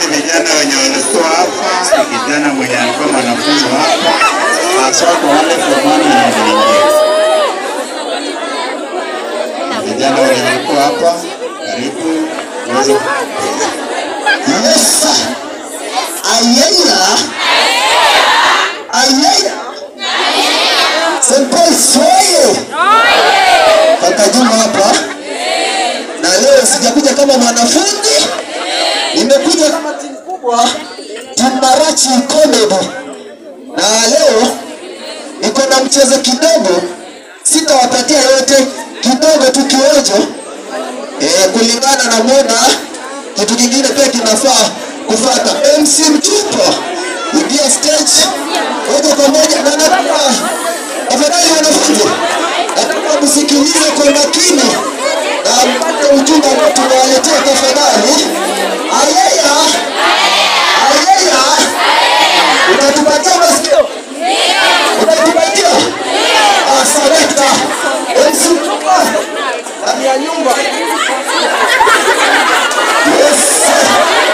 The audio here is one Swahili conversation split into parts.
ni vijana wenye walikuwa hapa, ni kijana mwenye alikuwa mwanafunzi wa hapa, haswa kwa wale formani na wengine. Vijana wenye walikuwa hapa, karibu uweze Yes, sir. Ayaya. Ayaya. St. Paul soye. Kaka Juma hapa. Na leo sijakuja kama mwanafunzi. Nimekuja kama timu kubwa. Timu Marachi Comedy. Na leo niko na mchezo kidogo. Sitawapatia yote, kidogo tu kionjo. Eh, kulingana na muda kitu kingine pia kinafaa kufata. MC Mchupa ingia stage moja kwa moja, na nataka tafadhali wanafunzi, nataka msikilize kwa makini na mpate ujumbe ambao tunawaletea tafadhali. Ayaya, ayaya, utatupatia masikio, utatupatia Ah, selekta MC Mchupa ndani ya nyumba. Yes, sir.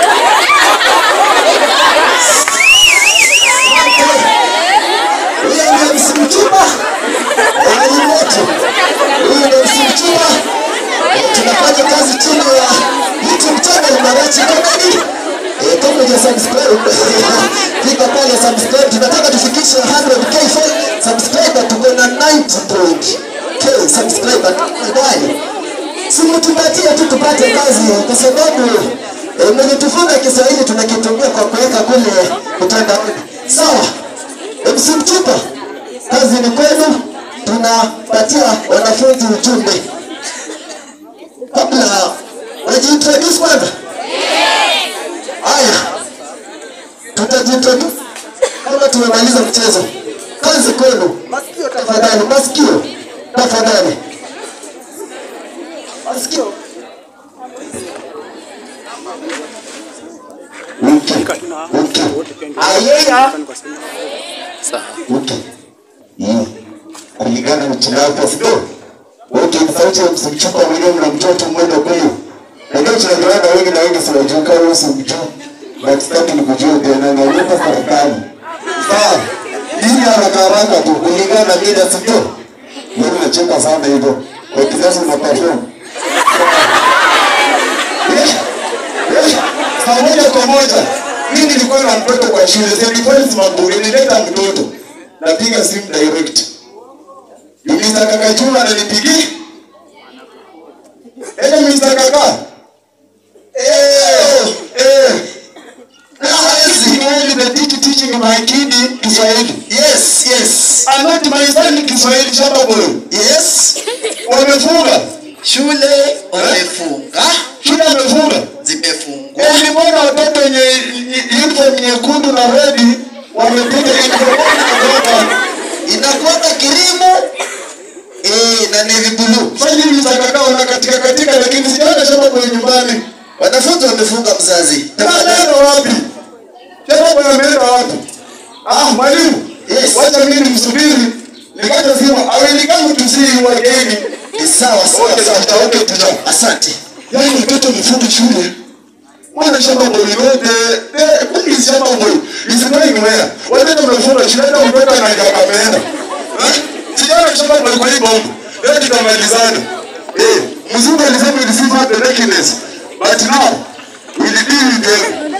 Huyo ndio msimchuma mwalimu wetu. Huyo ndio msimchuma. Eh, Tunafanya kazi chini ya YouTube channel Marachi Comedy. Eh, kama huja subscribe, fika pale subscribe. Tunataka tufikishe 100k fo- subscriber, tuko na 90.k subscriber. Tafadhali simtupatie tu tupate kazi, kwa sababu eh, mwenye tufunza Kiswahili tunakitumia kwa kuweka kule mtandaoni. Sawa, MC Mchupa, kazi ni kwenu, tunapatia wanafunzi ujumbe. Kabla wajiintroduce kwanza. Haya, tutajiintroduce kama tumemaliza mchezo. Kazi kwenu, masikio tafadhali, masikio tafadhali, masikio. Okay. Okay. Ayaya. Okay. Mm. Kulingana na tunapo sio? Okay, sauti ya msimchuka mwenyewe na mtoto mmoja kweli. Ndio tunajuana wengi na wengi tunajua kama wewe msimchuka. But sitaki nikujue tena na nipa serikali. Sawa. Hii haraka haraka tu kulingana na mida sio? Mimi nacheka sana hivyo. Kwa kizazi na perform. Eh, eh, Saa moja kwa moja mimi nilikuwa na mtoto kwa shule, St. Paul's Maburi, nileta mtoto napiga simu direct. Mr. Kaka Juma ananipigia. Eh, Mr. Kaka. Eh, eh. Yes, Kiswahili, the teach teaching my kid Kiswahili. Yes, yes. I'm not my son Kiswahili shamba boy. Yes. Wamefunga. Shule wamefunga, Shule wamefunga. zimefungwa. Eh, nimeona watoto wenye uniform nyekundu na red wamepiga uniform Inakuwaga kirimu eh, na navy blue. Fanya hivi za kakao na katika katika lakini sijaona shamba kwa nyumbani. Wanafunzi wamefunga mzazi. Tafadhali wapi? Shamba kwa ameenda wapi? Ah, mwalimu. Yes. Wacha mimi nimsubiri. Nikata simu. Awili kama tusii wageni. Ni sawa sawa Okay, sawa. sawa, okay, sawa. Asante. Yaani mtoto mfunga shule. Mwana shamba boy wote. Eh, kumbe si shamba boy. Is going where? Watoto wamefunga shule na mtoto anajaga ameenda. Eh? Sijaona shamba boy kwa hii bomba. Leo tutamalizana. Eh, mzungu alisema it is not the nakedness. But now we will deal with them.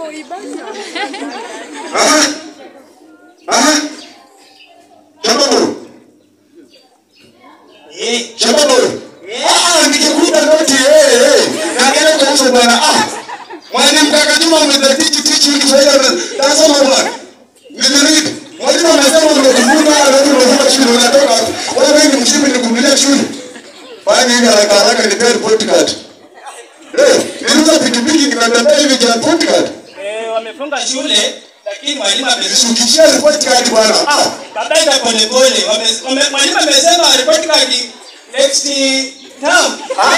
Aha. Aha. Shamba boy. Shamba boy. Ah, nikikuta noti eh eh. Naangalia kwa uso bwana. Ah. Mwalimu kaka Juma umezatichi tichi Kiswahili. Tasoma bwana. Nimeread. Mwalimu amesema umekufunga alafu unasema shule unatoka wapi? Wewe ni mshipi nikumbulia shule. Fanya hivi haraka haraka nipe report card. Eh, niliuza pikipiki ninatembea hivi kwa report card. Eh, wamefunga shule lakini mwalimu amesema Shukishia report card bwana. Ah. kabaida polepole. Wame- wame- Mwalimu amesema report card next term.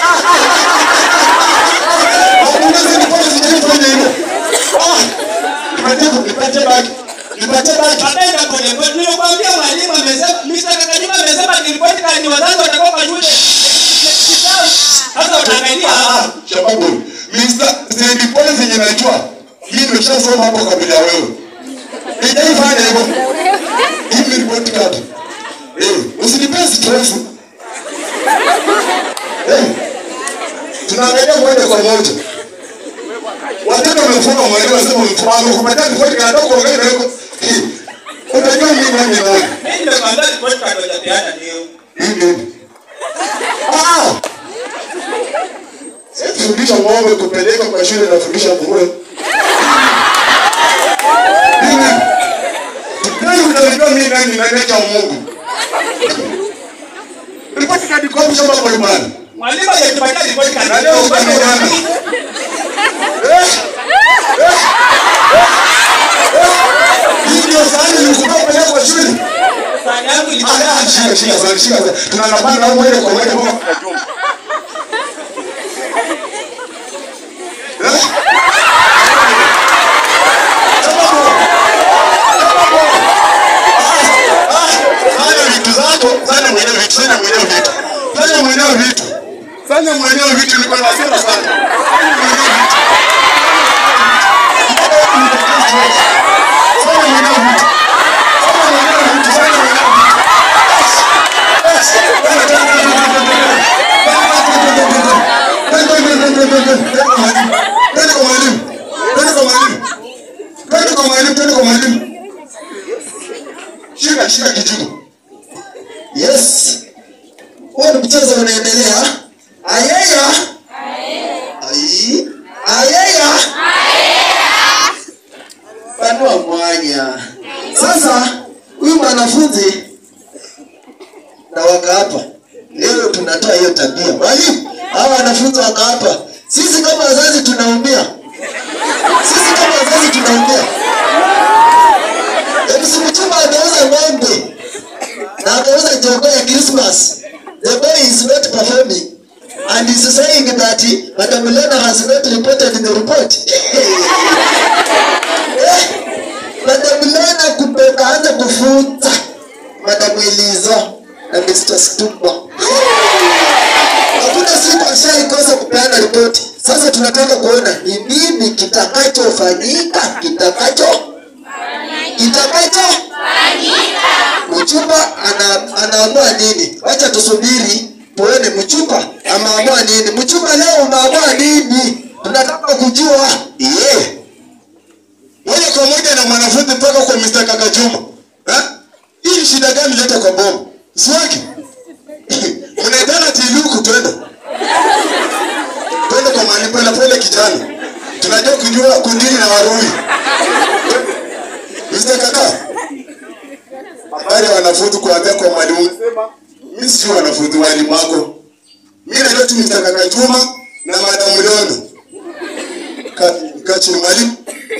Hakuna zile pale sijafanya hivyo. Ah. Nipatie nipatie baki. Nipatie baki. Kabaida polepole. Nilikwambia mwalimu amesema Mr. Kakajima amesema ni report card wazazi watakuwa kwa shule next term. Sasa utaangalia Ah, shababu. Mr. St. Paul zenye najua. Hii nimeshasoma hapo kabla ya wewe. Nijaifanya hivyo. Hii ni report card. Eh, usinipee stress. Eh. Tunaangalia moja kwa moja. Watoto wamefunga mwalimu anasema mfano kupatia report card kwa ngani yako. Utajua mimi nani nani. Mimi nimekuambia report card hajapeana leo. Hivi. Ah! Sisi fundisha ng'ombe kupeleka kwa shule na fundisha nguruwe. Hivi. Nani unajua mimi nani nani cha Mungu? Ripoti kadi kwa mshamba kwa imani. Mwalimu hajatupatia report card Na leo ukamejana. Hii ndio sahani nilikupa kupeleka kwa shule. Sahani yangu ilikuwa Ah, shika shika sahani shika sahani. Tunanapanda au moja kwa moja mpaka kwa jumba. Eh? Sababu. Sababu. Ah, ah, fanya vitu zako, fanya mwenyewe vitu, fanya mwenyewe vitu. Fanya mwenyewe vitu. Fanya mwenyewe vitu, niko na hasira sana. Fanya mwenyewe vitu. Fanya mwenyewe vitu. Fanya mwenyewe vitu, fanya mwenyewe vitu. Yes. Yes. Twende kwa mwalimu. Twende kwa mwalimu. Twende kwa mwalimu, twende kwa mwalimu. Shika shika kijiko. Yes. Huo ni mchezo unaendelea. Ayaya. Ai. Ayaya. Panua mwanya. Sasa huyu mwanafunzi na waka hapa. Leo tunatoa hiyo tabia. Mwalimu, hawa wanafunzi waka hapa. Sisi kama wazazi tunaumia. Sisi kama wazazi tunaumia. MC Mchumba ameuza ng'ombe na akauza jogoo ya Christmas. The boy is not performing and is saying that Madam Lena has not reported in the report. Eh, Madam Lena kumbe kaanza kufunza Madam Eliza na Mr. Stupa. Hakuna siku ashaikosa kupeana ripoti. Sasa tunataka kuona ni nini kitakachofanyika, kitakacho kitakacho Mchumba ana, anaamua nini? Wacha tusubiri tuone Mchumba ameamua nini. Mchumba leo umeamua nini? Tunataka kujua. Yeah. Moja kwa moja na mwanafunzi mpaka kwa Mr. Kaka Juma. Eh? Hii ni shida gani leta kwa bomu? Siwaki. Mnaitana tiluku twende. Twende kwa mahali pale pale kijana. Tunajua kujua kundini na warui. Mr. Kaka. Habari ya wanafunzi kuanzia kwa mwalimu. Mimi si wanafunzi walimu wako. Mimi najua tu Mr. Kaka Juma na Madam Lono. Ka- Kachini mwalimu.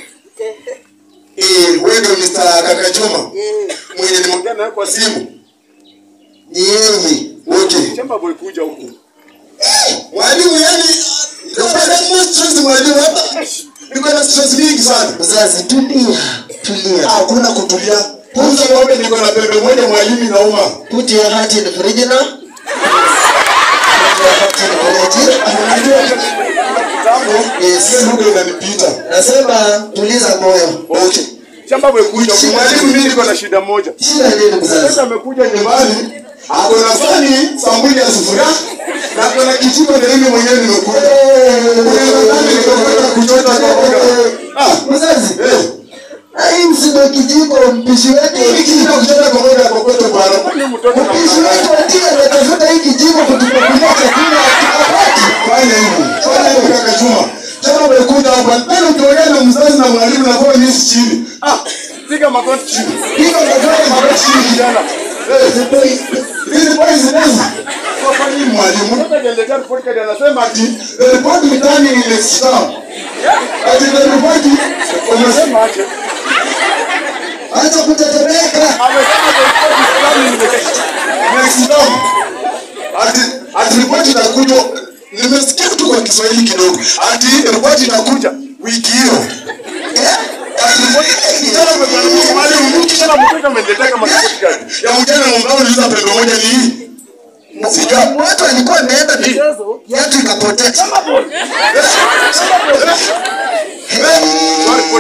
Eh, wewe ndio Mr. Kaka Juma. Mwenye nimeongea naye kwa simu. Ni yeye. Okay. Chamba boy kuja huku. Mwalimu yani nafanya mo stress mwalimu hapa. Niko na stress mingi sana. Mzazi tulia, tulia. Hakuna kutulia. Kwanza ng'ombe niko na pembe moja mwalimu inauma. Put your heart in the fridge now. Put your heart in the fridge. Unajua kitambo Yes. hiyo lugha inanipita. Nasema tuliza moyo. Okay. Chamba boy kuja huku. Mwalimu mimi niko na shida moja. Shida nini mzazi? Sasa amekuja nyumbani. Nyumbani ako na fani sambuli ya sufuria na kuna kijiko na mimi mwenyewe nimekuja. Unadhani nikakwenda kuchota kwa boga. Ah, Mzazi, eh. hii msindo kijiko mpishi wetu Hii kijiko kuchota kwa boga kwa kwetu bwana. Ni mtoto na mpishi wetu atia anatafuta hii kijiko kutupakulia chakula akapati. Fanya hivi. Fanya hivi kaka Juma. Kama umekuja hapa, tena ukiongea na mzazi na mwalimu na kwa nisi chini. Ah, piga magoti chini. Hiyo ndio magoti chini kijana. Eh, hizi boys hizi. Kwa kwani mwalimu Sasa niendelea report card anasema ati the report mitani ile staff. Ati the report umesema anasema aje. Acha kutetemeka. Amesema the report is coming in the next time. Ati ati report inakuja nimesikia tu kwa Kiswahili kidogo. Ati report inakuja wiki hiyo. Eh? Ati report kijana amefanya mwalimu Kisha na mtoto ameniletea kama report card. ya mjana mwambao niliza pembe moja ni hii. Sijua. Watu walikuwa wameenda michezo, kiatu ikapotea. Eh,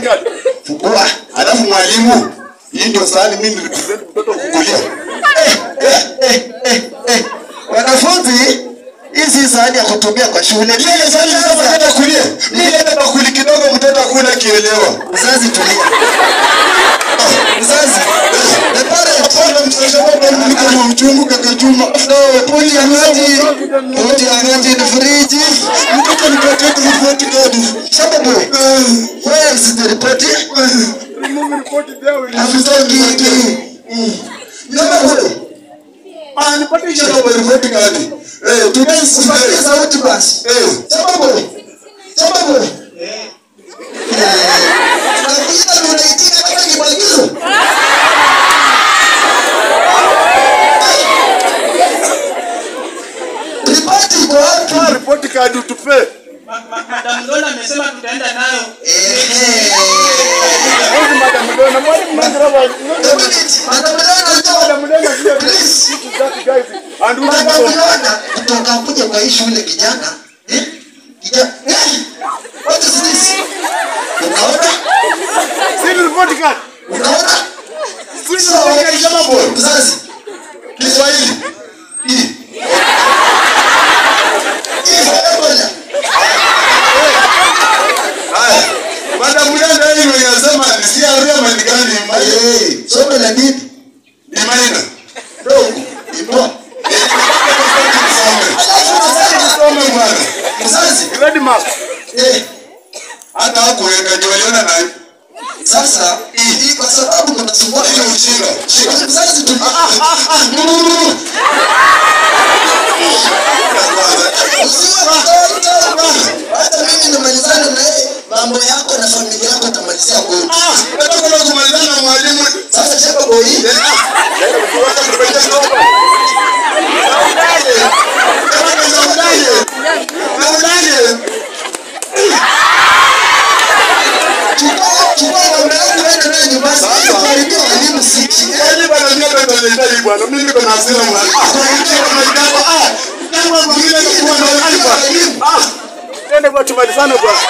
card. Fungua. Alafu mwalimu, hii ndio sahani mimi nilipresent mtoto kukulia. Eh, eh, eh, eh, eh. Wanafunzi, hii si sahani ya kutumia kwa shule. Ile sahani sasa mtoto akulie. Mimi leta bakuli kidogo mtoto akuna kielewa. Mzazi tulia. Mzazi. The parent. Hapana msasa baba mimi kama mchungu kaka Juma. No, put your hand in. Put your hand in the fridge. Mtoto nipatie tu report card. Shamba boy. Where is the report? Remove report there will I'm talking. Shamba boy. Ah, nipatie hiyo ndio report card. Eh, today's Usipatie sauti basi. Eh, Shamba boy. Shamba boy. Nakuita na unaitika kama ni maagizo. Ripoti iko wapi? Ah, report card utupe. Ma- ma- Madam Lola amesema tutaenda nayo. Ehe. Huyu madam Dona, mwalimu Mangrava. Community, Madam Leona, Madam Dona here. Please. This is that guys. And who Madam is Leona, kutoka kuja kwa hii shule kijana. Eh? Kijana. Eh? What is this? Unaona? See the report card. Unaona? See the So, report card, Shamba boy. mzazi. Kiswahili. Hii. Hii moja. Haya. Madam Mganda hii ndio inasema ni CRM ni gani? Eh, somo la dini. Ni maina. Dogo. Ipo. Alafu mzazi. Soma bwana. Mzazi. Grade mark. Eh, Hata hakuweka ndio waliona na sasa hii kwa sababu kunasumbua hiyo ujinga. mzazi tulia. Usiwe mtoto. Hata mimi nimalizane na yeye. Mambo yako na familia yako utamalizia kwetu. Nataka kama kumalizana na mwalimu. Sasa shamba boy. Chukua chukua mambo yako uende nayo nyumbani. Sasa. Karibia walimu siki. Twende kwa tumalizane bwana.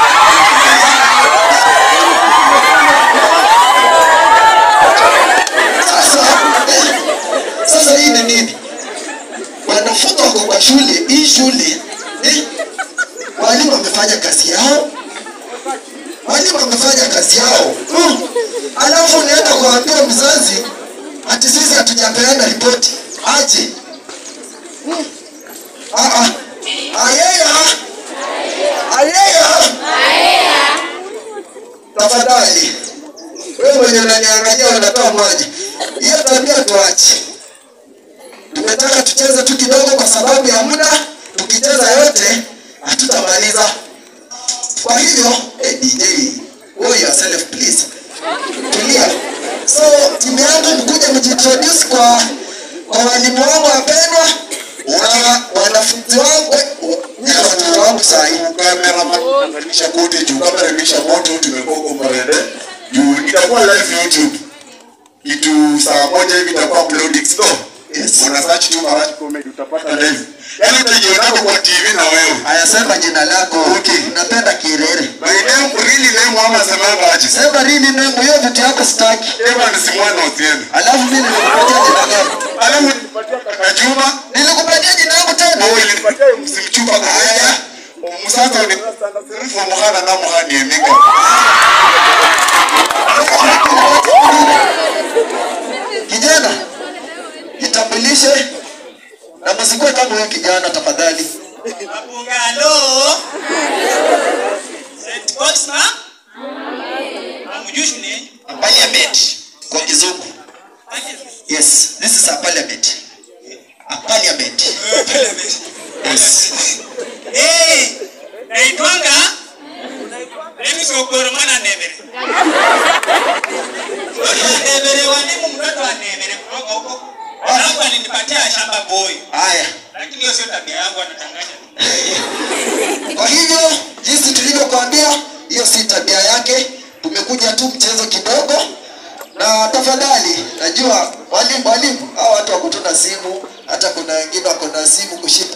Sasa eh, sasa hii ni nini? Wanafunzi wako kwa shule, hii shule eh, walimu wamefanya kazi yao, walimu wamefanya kazi yao mm. Alafu unaenda kuambia mzazi ati sisi hatujapeana ripoti aje? Mm. Ah, ah. Ayeya ayeya, tafadhali wewe mwenye unaniangalia unatoa maji, hiyo tabia tuache. Tumetaka tucheze tu kidogo kwa sababu ya muda, tukicheza yote hatutamaliza. Kwa hivyo hey, DJ hold yourself please, tulia. So timu yangu mkuja mjiintroduce kwa kwa walimu wangu wapendwa na wanafunzi wangu na watoto wangu saa hii. Kamera kote juu, kamera imesha moto, tumekuwa huko Marende. Juu itakuwa live YouTube. Kitu saa moja hivi itakuwa uploading no. Yes. Wana search tu Marachi comedy utapata live. Yaani utajionako kwa TV na wewe. Haya, sema jina lako. Okay. Napenda Kirere. My name really name mama semanga aje. Sema lini nemu hiyo vitu yako sitaki. Eva ni Simwana Otieno. Alafu mimi nilikupatia jina gani? Alafu nipatia kaka Juma. Nilikupatia jina yangu tena. Wewe ilinipatia msimchupa kwa haya. Musasa ni Sirifu muhana na muhani eminga. Kijana, jitambulishe na msikuwe kama huyu kijana tafadhali. Mabungalo. St. Cosma. Amujui shule. Parliament kwa kizungu. Yes, this is a parliament. A parliament. Yes. Eh, naitwanga Dennis Okoromana Nemere. Nemere walimu mtoto wa Nemere kutoka huko. Alafu alinipatia shamba boy. Haya. Lakini hiyo sio tabia yangu anachanganya. Kwa hivyo jinsi tulivyokuambia, hiyo si tabia yake. Tumekuja tu mchezo kidogo, na tafadhali, najua walimu walimu hao watu wako tu na simu, hata kuna wengine wako na simu kushika.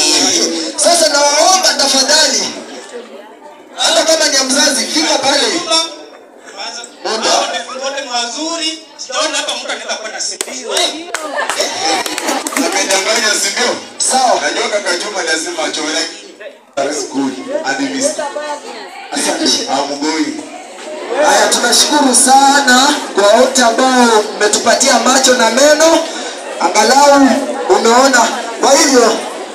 Sasa nawaomba tafadhali, hata kama ni ya mzazi, fika pale wazuri sijaona hapa mtu anaweza kuwa na simu Amedanganya si ndio? Sawa. Najua kaka Juma lazima achore. That's good. And he missed. I'm going. Haya, tunashukuru sana kwa wote ambao mmetupatia macho na meno, angalau umeona. Kwa hivyo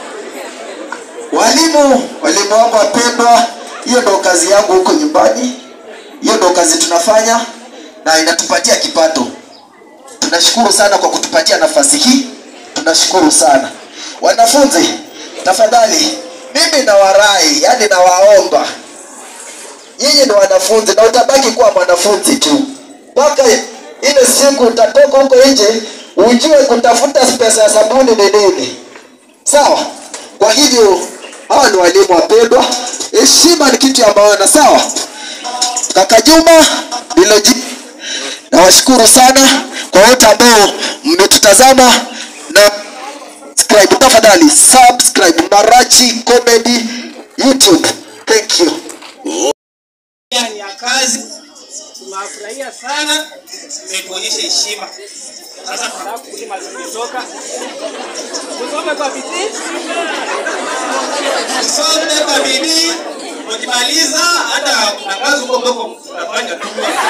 walimu, walimu wangu wapendwa, hiyo ndo kazi yangu huko nyumbani, hiyo ndo kazi tunafanya na inatupatia kipato. Tunashukuru sana kwa kutupatia nafasi hii, tunashukuru sana wanafunzi. Tafadhali mimi nawarai, yani nawaomba nyinyi ni wanafunzi na utabaki kuwa mwanafunzi tu mpaka ile siku utatoka huko nje ujue kutafuta pesa ya sabuni ni nini sawa kwa hivyo hawa ni walimu wapendwa heshima ni kitu ya maana sawa kaka juma niloji nawashukuru sana kwa wote ambao mmetutazama na subscribe tafadhali subscribe marachi comedy youtube thank you ni ya kazi tunawafurahia sana mmetuonyesha heshima sasa tunataka kulima zimetoka tusome kwa bidii tusome kwa bidii ukimaliza hata kuna kazi huko mboko tunafanya tu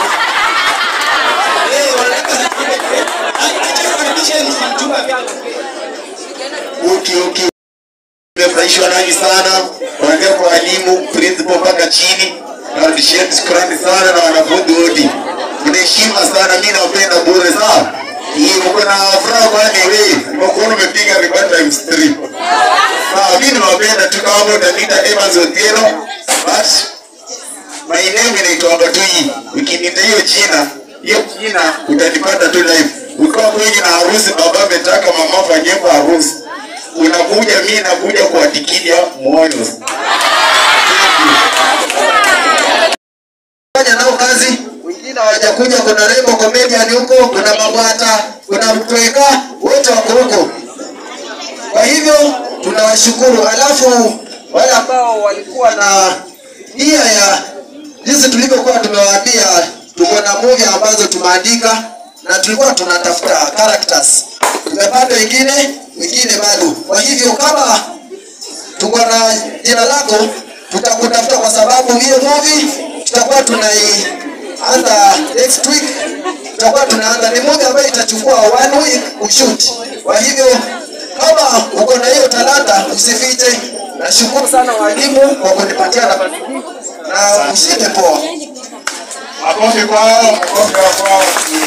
Eh, wanataka acha kukaribisha mjumba pia Uki uki. Nimefurahishwa nanyi sana. Kuanzia kwa walimu, principal mpaka chini. Narudisheni shukrani sana na wanafunzi wote. Kuna heshima sana, mimi nawapenda bure sawa. Hii mko na furaha kwani wewe? Mkono umepiga record times 3. Sawa, mimi nawapenda tu kama utaniita Evans Otieno. But my name inaitwa Batui. Ukiniita hiyo jina, hiyo jina utanipata tu live. Ukiwa kwenye na harusi, baba ametaka mama afanye kwa harusi, unakuja, mimi nakuja kuwatikilia moyo. fanya nao kazi wengine hawajakuja kuna rembo comedian huko kuna mabwata kuna mtweka wote wako huko kwa hivyo tunawashukuru alafu wale ambao walikuwa na nia ya jinsi tulivyokuwa tumewaambia tuko na movie ambazo tumeandika na tulikuwa tunatafuta characters tumepata wengine wengine bado kwa hivyo kama tuko na jina lako tutakutafuta kwa sababu hiyo movie tutakuwa tunaianza next week tutakuwa tunaanza ni movie ambayo itachukua one week kushoot kwa hivyo kama uko na hiyo talanta usifiche nashukuru sana walimu kwa kunipatia nafasi hii na ushinde poa Makofi kwao, makofi kwao.